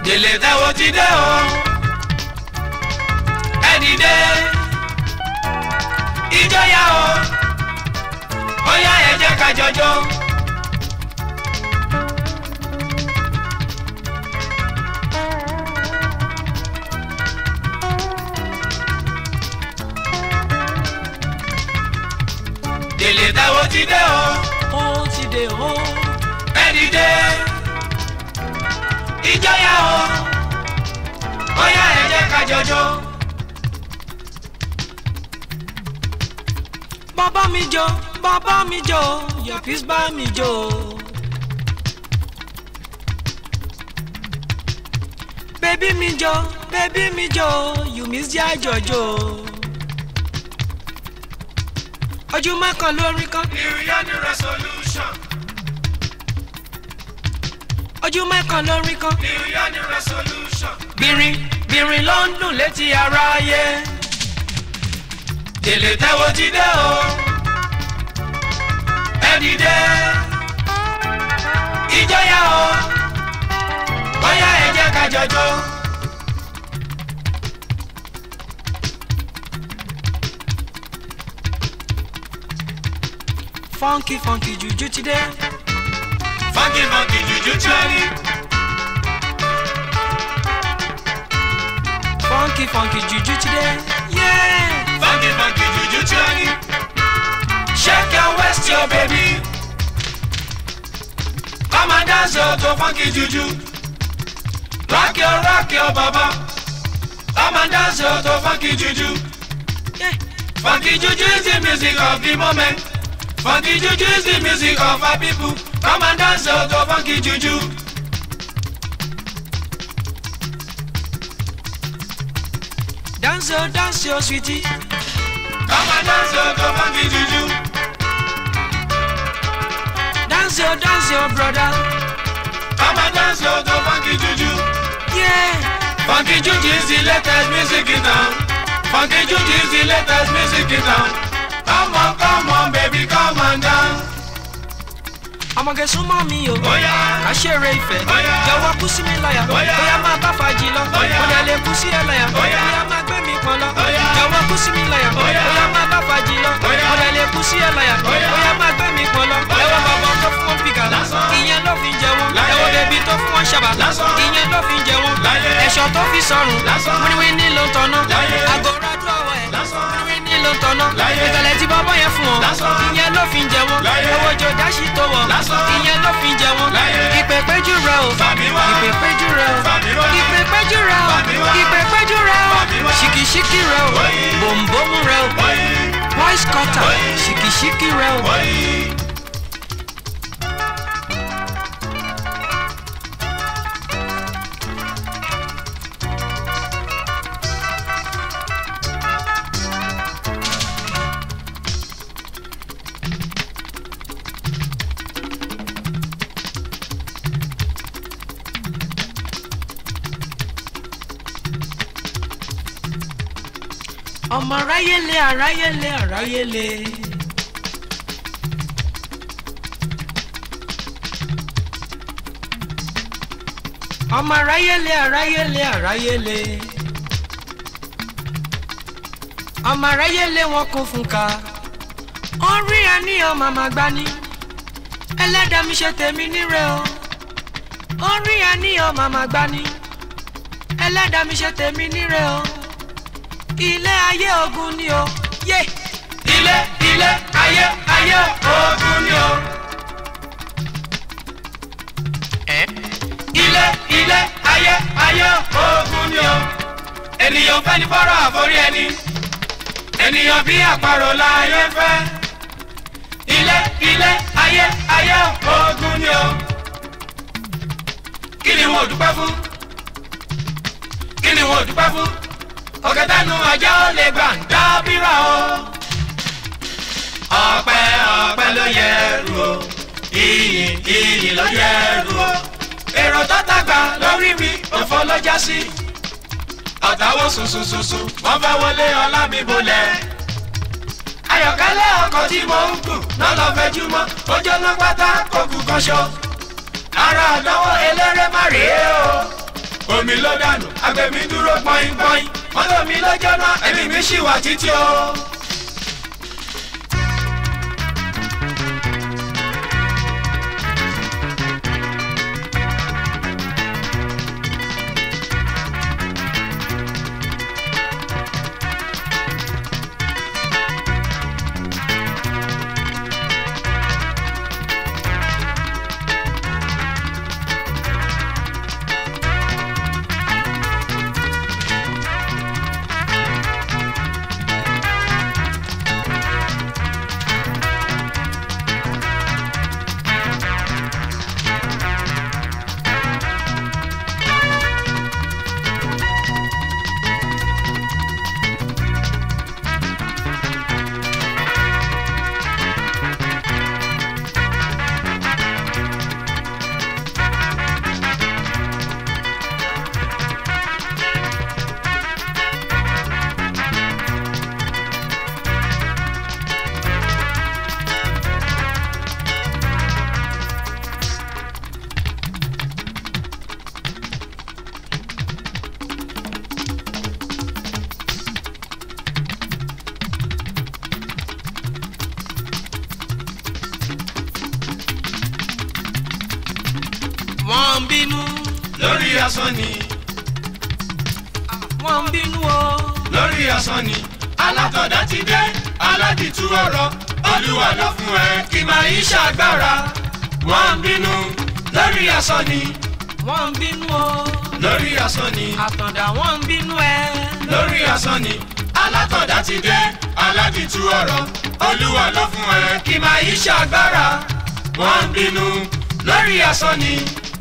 délé táwo ti dé o ẹ dìde ìjọyà o ó yá ẹ jẹ́ ká jọjọ́. délé táwo ti dé o ó ti dé o. ẹ dìde ìjọyà o ó yá ẹ jẹ́ ká jọjọ́. bàbá mi jó bàbá mi jó your peace bá mi jó. bébí mi jó bébí mi jó you miss jẹ́ àjọjò. ojúmọ́ kan lórí kan New Year New resolution. ojúmọ́ kan lórí kan. New Year New resolution. bìrìn bìrìn ló ń dùn létí aráyé. Délé táwo ti dé o. Ẹ dìde. Ìjọyà o. Bóyá ẹ jẹ́ ká jọjọ́. funky funky juju ti dé. Funky funky juju tíwárí. funky funky juju ti dé. Yeah. Funky funky juju tíwárí. Shake your waist your baby. Come and dance your to funky juju. Rock your rock your baba. Come and dance your to funky juju. Yeah. Funky juju is the music of the moment. Funky juju is the music of our people. Come and dance out to funky juju. dance yo dance yo sweetie. Come and dance out to funky juju. dance yo dance yo brother. Come and dance out to funky juju. Yeah. Funky juju is the latest music in town. Funky juju is the latest music in town. Come on, come on, baby, come and dance. ọmọge súnmọ́ mi o. Oh yeah, ká ṣeré ìfẹ́. Bóyá. jọ̀wọ́ kú sí mi láyà. Bóyá. bóyá máa bá fàájì lọ. Bóyá. mo dẹ̀ lè kú sí ẹ láyà. Bóyá. bóyá máa gbé mi pọn lọ. Bóyá. jọ̀wọ́ kú sí mi láyà. Bóyá. bóyá máa bá fàájì lọ. Bóyá. mo dẹ̀ lè kú sí ẹ láyà. Bóyá. bóyá máa gbé mi pọn lọ. Bóyá. ẹwọ bàbá tó fún wọn pìkà. Lásán. ìyẹn ló fi ń jẹ wọn. Láyé. ẹwọ bèbí tó fún wọn ṣàbà. Lásán. ìyẹn ló fi ń jẹ wọn. Láyé. ẹ̀ṣọ́ tó fi sọrùn. Lásán. wíníwíní ló ń tọ́nà. Láyé. àgọ́rọ̀ àdúrà wọ̀ ẹ̀. Lásán. wíníwíní ló ń tọ́nà. Láyé. ìtàlẹ̀ tí bọ́bọ́ yẹn fún wọn. Lásán. ìyẹn ló fi ń jẹ wọn. Láyé. owó jọ dáṣì tó wọ̀. Lásán. ìyẹn ló fi ń jẹ wọn. Láyé. ìpè péjú rẹ o. Fàmí wá. ìpè péjú rẹ o. Fàmí wá. ìpè péjú rẹ o. Fàmí wá. ìpè péjú rẹ o. Fàmí wá. ṣìkìṣìkì rẹ o. Wáyé. bòǹbòmù rẹ o. Wáyé, voice cutter. Wáyé. ṣìkìṣìkì rẹ o. wáyé. ọmọ aráyélé aráyélé aráyélé. ọmọ aráyélé aráyélé aráyélé. ọmọ aráyélé wọn kún fún ká. orí ẹni ọmọ màmá gbani. ẹlẹ́dàá mi ṣe tèmi níre o. orí ẹni ọmọ màmá gbani. ẹlẹ́dàá mi ṣe tèmi níre o ilé ayé ogun ni o yé Ilé, ilé, ayé, ayé, ogun ni o. Ilé, ilé, ayé, ayé, ogun ni o. Ènìyàn fẹ́ ní fọ́rọ̀ àforí ẹni. Ènìyàn bí àparò láyé fẹ́. Ilé, ilé, ayé, ayé, ogun ni o. Kí ni wọn ò dúpẹ́ fún? Kí ni wọn ò dúpẹ́ fún? Ọ̀gẹ̀dẹ̀nu ajá ó lè gbà ń dábìrà o. Ọpẹ́ ọpẹ́ ló yẹ rú o. Ìyìn ìyìn ló yẹ rú o. Èrò tó tàgbà lórí mi òfò ló já sí. Ọ̀tàwọ̀ sùsùsùsù wọ́n fẹ́ wọlé ọlá mi bolẹ̀. Ayọ̀kẹ́lẹ́ ọkọ̀ tí mo ń gùn náà lọ fẹjú mọ́. Ojú ọlọ́ pátá kò kù kọ́ṣọ́. Ara àdánwò eléré má rèé o. omi ló dànù agbẹ̀mí dúró pọ́ínpọ́ín mọ́tò mi ló jóná ẹ̀mí mi ṣì wà títí o. wọ́n ń bínú lórí asán ni wọ́n ń bínú o lórí asán ni alátọ̀dá ti dé aládìtú ọ̀rọ̀ olúwa ló fún ẹ kí máa yí ṣàgbára wọ́n ń bínú lórí asán ni wọ́n ń bínú o lórí asán ni àtàndá wọ́n ń bínú ẹ lórí asán ni alátọ̀dá ti dé aládìtú ọ̀rọ̀ olúwa ló fún ẹ kí máa yí ṣàgbára wọ́n ń bínú lórí asán ni.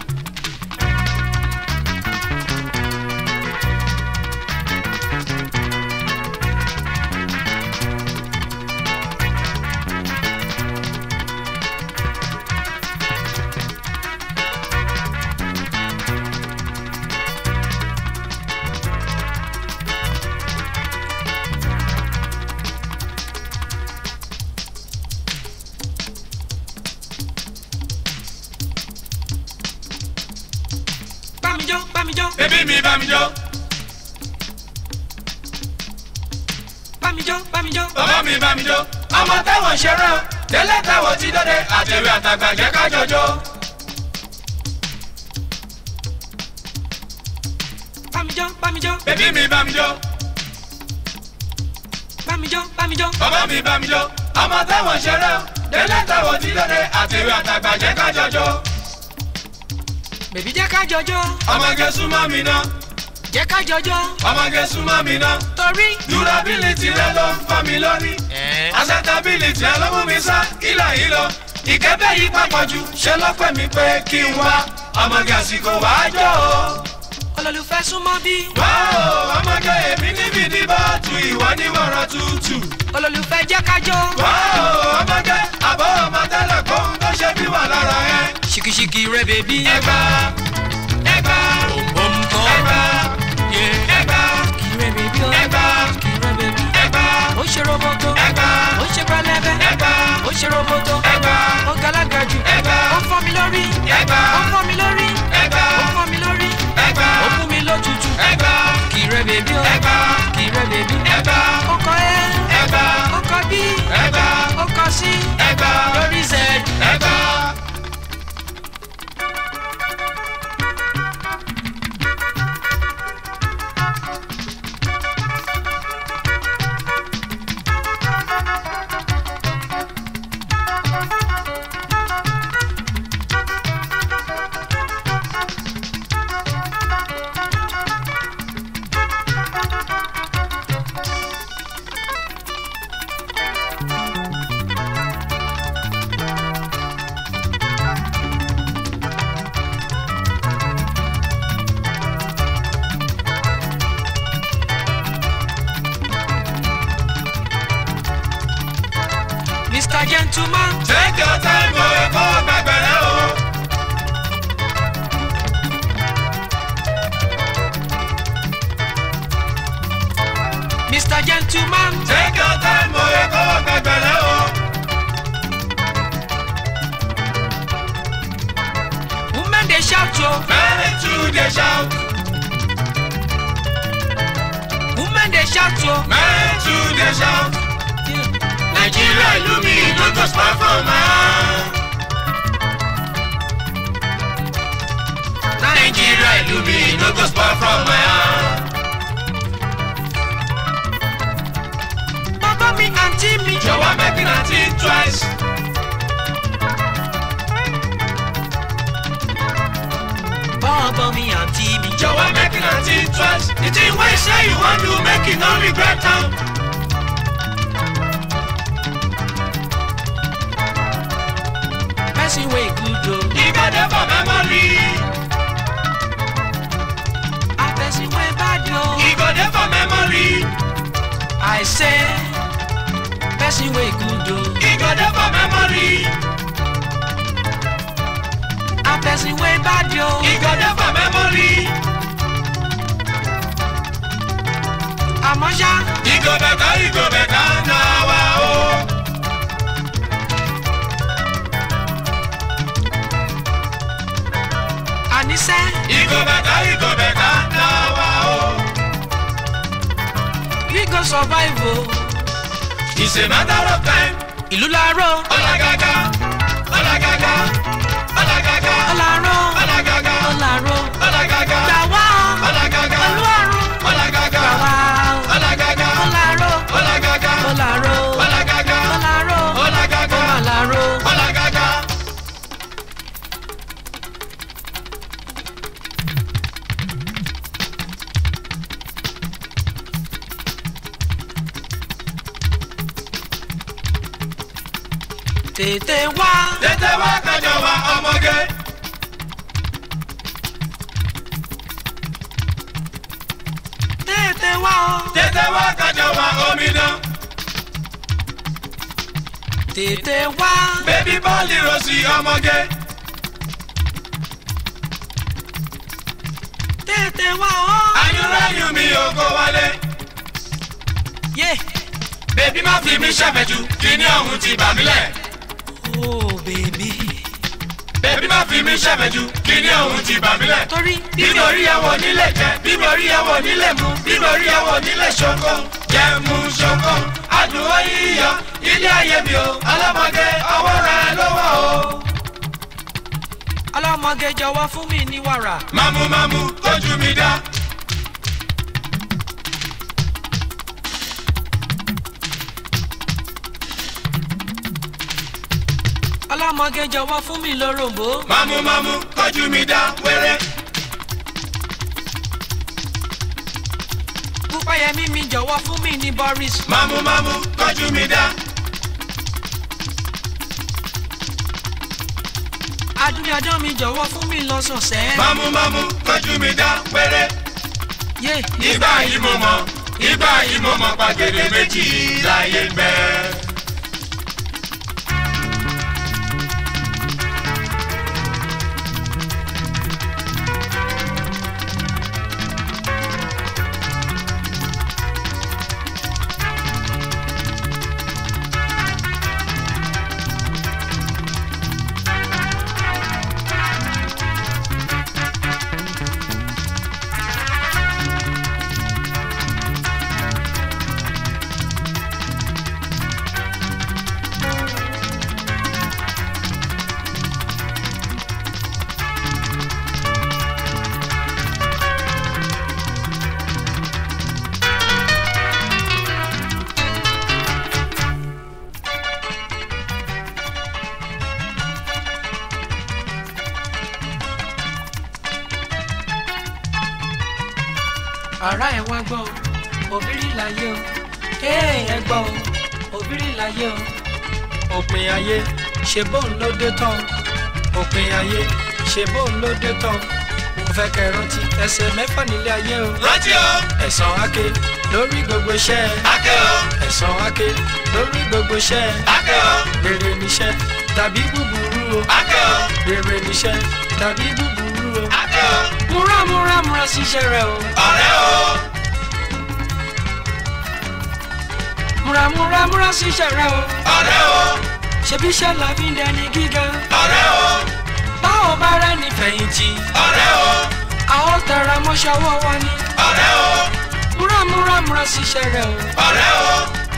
bámijó bámijó bébí mi bá mi jó bámijó bámijó bàbá mi bá mi jó ọmọ táwọn ṣeré o tẹ́lẹ̀ táwọn ti dọ́dẹ àtẹ̀wé àtàgbà jẹ́ ká jọjọ́. bámijó bámijó bébí mi bá mi jó bámijó bámijó bàbá mi bá mi jó ọmọ táwọn ṣeré o tẹ́lẹ̀ táwọn ti dọ́dẹ àtẹ̀wé àtàgbà jẹ́ ká jọjọ́. bèbí jẹ́ ká jọjọ́ ọmọge súnmọ́ mi ná jẹ́ ká jọjọ́ ọmọge súnmọ́ mi ná torí. durability rẹ ló ń fọ́ mi lórí acceptability rẹ ló mú mi sá ìlà ìlọ ìkẹ́bẹ́ yìí papọ̀ jù ṣe ló pè mí pé kí n wá ọmọge àsìkò wàá jọ o. olólùfẹ́ súnmọ́ bí Wáò, ọmọge èmi níbi ní bọ́ọ̀tù ìwọ ní wọ̀rọ̀ tútù. olólùfẹ́ jẹ́ ká jọ Wáò, ọmọge àbọ̀ ọmọ tẹ́lẹ̀ kóhun tó ṣe bí wà lára ẹ. ṣìkìṣìkì rẹ bèbí Ẹgbà ẹgbà òǹkọ́ ẹgbà yẹ ẹgbà kì rẹ bèbí o ẹgbà kì rẹ bèbí ẹgbà ó ṣe roboto ẹgbà ó ṣe pẹlẹbẹ ẹgbà ó ṣe roboto ẹgbà ó galaga jù ẹgbà ó fọ́ mi lórí ẹgbà ó fọ́ mi lórí ẹgbà ó fọ́ mi lórí ẹgbà ó fún mi lótútù ẹgbà kì rẹ bèbí o ẹgbà kì rẹ bèbí ẹgbà ó kọ ẹ ẹgbà ó kọ bí ẹgbà ó kọ sí ẹgbà lórí z. ẹgbà. Mr. Gentleman Take your time, o ẹ̀kọ́ gbàgbẹ́rẹ́ o. Mr. Gentleman Take your time, o ẹ̀kọ́ gbàgbẹ́rẹ́ o. women dey shout o Many too dey shout, shout o. Men too dey shout. Nigeria ìlú mi no go spoil for my hand. Nigeria ìlú mi no go spoil from my hand. bàbá mi àǹtí mi. Jọ̀wọ́ make una think twice. bàbá mi àǹtí mi. Jọ̀wọ́ make una think twice. The thing wey you say you wan do make you no regret am. person wey good o. E go dey for memory. a person wey bad o. E go dey for memory. I say person wey good o. E go dey for memory. a person wey bad o. E go dey for memory. àmọ́ ṣá E go better, e go better now. ah, Oh. àníṣe E go better, e go better now. ah, Oh. we go survive o. It's a matter of time. ìlú làárọ̀ Ọlágágá, ọlágágá, ọlágágá, ọ̀làárọ̀ ọlágágá, ọ̀làárọ̀ ọlágágá, gbà wá o. ọlágágá, pẹ̀lú àrùn ọlágágá, gbà wá o. ọlágágá, ọ̀làárọ̀ ọlágágá, ọ̀làárọ̀ ọlágágá, ọ̀làárọ̀ ọlágágá, ọ̀làárọ̀. ọlágágá. tètè wá Tètè wá kájọ wá ọmọge. tètè wá o. Tètè wá kájọ wá omidan. tètè wá Bébí bọ́ọ̀lì rosì ọmọge. tètè wá o. Ayúnráyún mi ò kó wálé. yé Bébí má fi mí ṣàfẹ́jù, kíní ọ̀hún ti bà mí lẹ̀. o bèbí Bébí má fi mí ṣàfẹ́jù, kíní ọ̀hún ti bà mí lẹ̀. torí Bíbo rí ẹwọ nílé jẹ, bíbo rí ẹwọ nílé mu, bíbo rí ẹwọ nílé ṣoko. Jẹ mu ṣoko, àdúró yíyọ, ilé ayé mi o, ọlọ́mọge ọwọ́ rẹ ló wọ̀ o. ọlọ́mọge jọ̀wọ́ fún mi ní wàrà. Mámú mámú, kójú mi dá. ọlọ́mọge jọ̀wọ́ fún mi lóròmbó. Mámú mámú, kójú mi dá wéré. púpáyẹmí mi jọ̀wọ́ fún mi ní boris. Mámú mámú, kójú mi dá. adúnyadán mi jọ̀wọ́ fún mi lọ́sọ̀ọ̀sẹ̀. Mámú mámú, kójú mi dá wéré. yé Ìgbà yìí mo mọ̀, ìgbà yìí mo mọ̀ pàgẹ́dẹ́ méjì láyé ń bẹ. ara ẹ̀ wá gbọ́ o òbírí láyé o ee ẹ gbọ́ o òbírí láyé o òpin ayé ṣe bóun ló dé tán òpin ayé ṣe bóun ló dé tán mo fẹ́ kẹ́ rántí ẹsẹ̀ mẹ́fà nílé ayé o Rántí o, ẹ̀san ake lórí gbogbo iṣẹ́ akẹ́ o, ẹ̀san ake lórí gbogbo iṣẹ́ akẹ́ o, rere níṣẹ́ tàbí búburú o akẹ́ o, rere níṣẹ́ tàbí búburú o akẹ́ o, múra múra múra síṣẹ́ rẹ o ọ̀rẹ́ o, múra múra múra síṣẹ́ rẹ o ọ̀rẹ́ o, ṣebí iṣẹ́ la fi ń dẹni gíga ọ̀rẹ́ o, báwo bá rẹ ní fẹ̀yìntì ọ̀rẹ́ o, àwọn tẹra mọ́ṣẹ́ ọwọ́ wa ni ọ̀rẹ́ o, múra múra múra múra síṣẹ́ rẹ o. ọ̀rẹ́ o.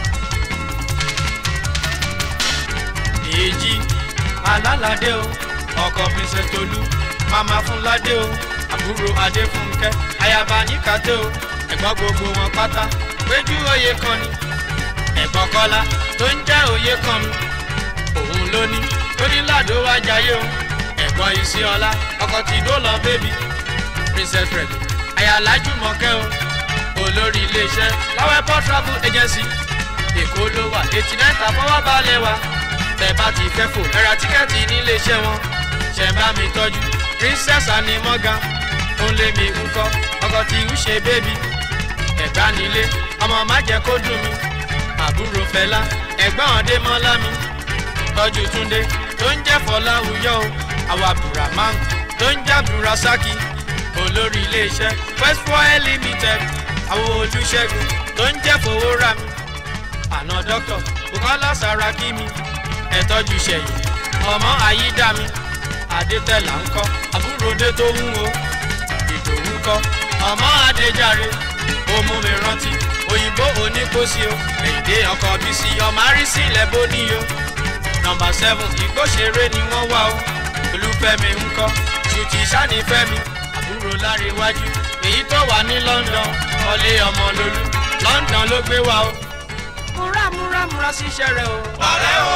èjì alálàdé o ọkọ princess tolú mama fúnládé o àbúrò adéfúnkẹ́ ayaba níkàtẹ́ o ẹ̀gbọ́n gbogbo wọn pátá péjú oyè kan ni ẹ̀gbọ́n kọ́lá tó ń jẹ́ oyè kan mi òun ló ní tó ní ládò wá jayé o ẹ̀gbọ́n ìsíọ́lá ọkọ tí dó lọ bébí princess red ayálájú mọ̀kẹ́ o olórí iléeṣẹ́ láwẹ́pọ̀ travel agency èkó ló wà eighty nine tàfọwọ́ balẹ̀ wa tẹ́ bá ti fẹ́ fò ẹ ra tíkẹ́ẹ̀tì nílé iṣẹ́ wọn ṣẹ̀ ń bá mi tọ́jú princess ani morgan ó lé mi ń kọ́ ọkọ̀ tí ń ṣe bébí ẹ̀gbá nílé ọmọ má jẹ́ kó dùn mí àbúrò fẹlá ẹ̀gbọ́n ọdẹ mọ́lá mi tọ́jú túndé tó ń jẹ́ fọláwùyọ́ o àwọn abdulrahman tó ń jẹ́ abdulrasaki olórí iléeṣẹ́ west foil limited àwọn olùṣègùn tó ń jẹ́ fowórà mi àná dọ́kítọ̀ bukola saraki mi ẹ̀tọ́jú ṣẹ̀yìn ọmọ ayídá mi adétẹ̀là ń kọ́ àbúròdé tó ń wo ìdòwú kọ́ ọmọ adéjàre ó mú mi rántí òyìnbó oníkósí o èdè ọkọ̀ bísí ọmọ àrísí lẹ́bó níyó nọmba seven ìgbóṣeré ni wọ́n wá o olúfẹ́mi ń kọ́ ṣùtì sánífẹ́mi àbúrò láríwájú èyí tó wà ní london ọlé ọmọ lolú london ló gbé wa o múra múra múra síṣẹ́ rẹ o. ọ̀rẹ́ o.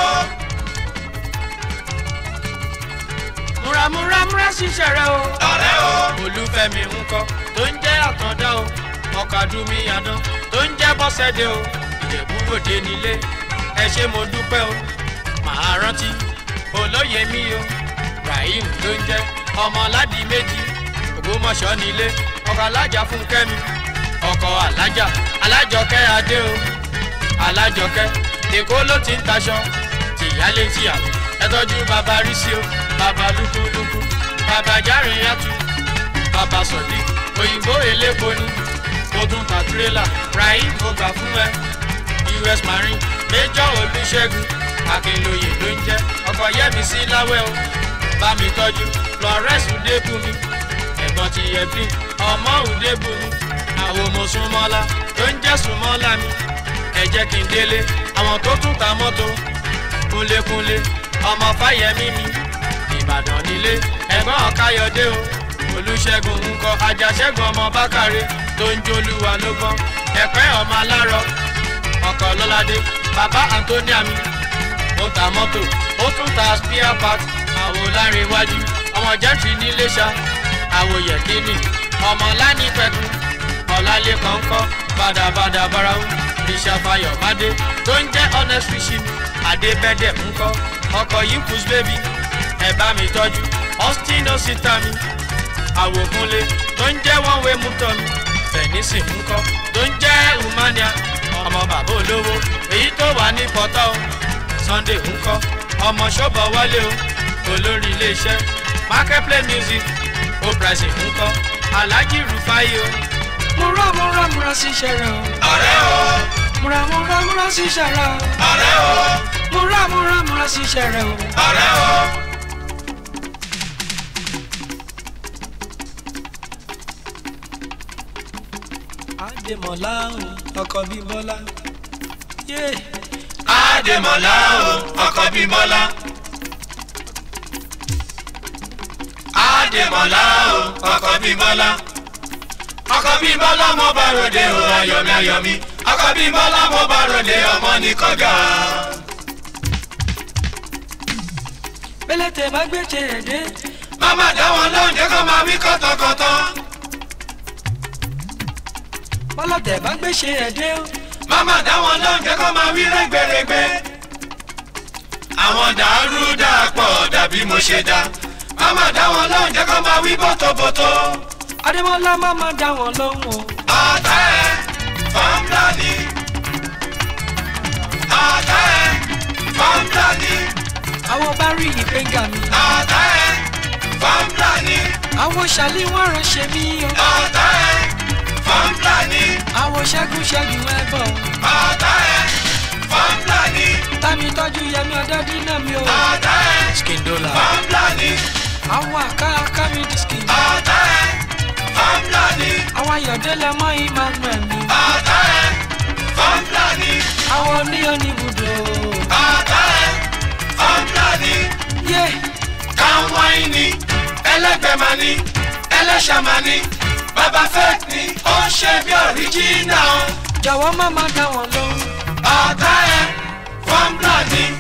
múra múra múra síṣẹ́ rẹ o. ọ̀rẹ́ o. olúfẹ́mi ń kọ́ tó ń jẹ́ àtàndá o ọ̀kadùnmí àdán tó ń jẹ́ bọ́sẹ̀dé o ìjẹ̀bú òde nílé ẹ ṣé mo dúpẹ́ o màá rántí olóyè mi o rahim ló ń jẹ́ ọmọ aládìí méjì ògbómọ̀ṣọ́ nílé ọkọ̀ alájà fún kẹ́mi ọkọ̀ alájà alájọkẹ́ adé o alájọkẹ́ èkó ló ti ń taṣọ tìyálé tìyàwó ẹ tọ́jú bàbá rísí o bàbá lúkúlúkú bàbá járin yàtú bàbá sọ̀dí òyìnbó elépo ni mo tún ta tirẹ́là rahim mo gbà fún ẹ us marine major olùṣègùn akínlóye ló ń jẹ́ ọkọ̀ yẹ́mi sí láwẹ́ o bá mi tọ́jú florence udebumi ẹ̀gbọ́n ti yẹ̀bí ọmọ udebumi àwọn ọmọ súnmọ́lá tó ń jẹ́ súnmọ́lá mi ẹ jẹ́ kí n délé àwọn tó tún ta mọ́tò kúnlékúnlé ọmọ fáyẹmí mi ìbàdàn nílé ẹ̀gbọ́n ọ̀káyọ̀dé o olùṣègùn ńkọ ajáṣẹ́gun ọmọ bákàrẹ tó ń jólúwa ló gbọ́n ẹ̀pẹ́ ọmọ alárọ̀ ọkọ̀ lọ́ládé bàbá antonia mi ó ta mọ́tò ó tún ta spare part àwo lárin iwájú ọmọ jẹ́ntì níléṣà àwo yẹ̀kínì ọmọ lání pẹ̀kun ọ̀làlẹ́kàn kọ́ bàdàbàdà barawu ìṣàfàyọ̀ bàdé tó ń jẹ́ honest fishing adébẹ́dẹ̀ ńkọ́ ọkọ̀ yìí kùs bébí ẹ̀ bá mi tọ́jú austin osita mi àwòkúnlé tó ń jẹ́ one way mutọ́ mi fẹ̀nísì ńkọ́ tó ń jẹ́ umania ọmọ bàbá olówó èyí tó wà ní pọ́tọ́ o sunday ńkọ́ ọmọ ṣọ́bọ̀ wálé o olórí iléeṣẹ́ marketplace music ó pricing ńkọ́ alhaji rufai o múra múra múra síṣẹ́ rẹ o. ọ̀rẹ́ o. múra múra múra síṣẹ́ rẹ o. ọ̀rẹ́ o. múra múra múra síṣẹ́ rẹ o. ọ̀rẹ́ o. àdèmọ̀lá o ọkọ̀ bíi bọ́lá. yé Adémọ́lá o ọkọ bímọ́lá. Adémọ́lá o ọkọ bímọ́lá. ọkọ bímọ́lá mo bá ròde o ayọ̀mí ayọ̀mí. ọkọ bímọ́lá mo bá ròde ọmọ ní kọ́gà. pélété bá gbé ṣe rẹ̀ dé. Máma dá wọn lóúnjẹ kó máa wí kọ́tọ̀kọ́tọ̀. bọ́lọ̀tẹ̀ bá gbé ṣe rẹ̀ dé o. Máma dá wọn lóúnjẹ kó máa wí rẹ́gbẹ̀rẹ́gbẹ́. Àwọn dàrú dàpọ̀ dàbí mo ṣe dá. Máma dá wọn lóúnjẹ kó máa wí bọ́tọ̀bọ́tọ̀. adémọ́lá má má dá wọn lóhùn o. ọ̀tá ẹ̀ fọ́nbláni. ọ̀tá ẹ̀ fọ́nbláni. àwọn bá rí ìpéǹgà mi. ọ̀tá ẹ̀ fọ́nbláni. àwọn ṣàlí wọn ránṣẹ́ mi o. ọ̀tá ẹ̀ fọ́nbláni. àwọn ṣẹ́gun ṣẹ́gun ẹ bọ̀. ọ̀tá ẹ̀ fọ́nbláni. tami tọ́jú yẹmi ọ̀dọ́dí náà mi o. ọ̀tá ẹ̀ skindola. fọ́nbláni. àwọn àká àká mi diski. ọ̀tá ẹ̀ fọ́nbláni. àwọn ayọ̀dẹ́lẹ̀ mọ́ emmanuel mi. ọ̀tá ní oníbùdó. ọ̀tá ẹ̀ fọ́nbíọ́dì yé káwáìnì ẹlẹ́gbẹ̀mání ẹlẹ́ṣàmání bàbá fake ni ó ń ṣe bí ọ̀ríjínà o. jọ̀wọ́ má má dá wọn lóhùn. ọ̀tá ẹ̀ fọ́nbíọ́dì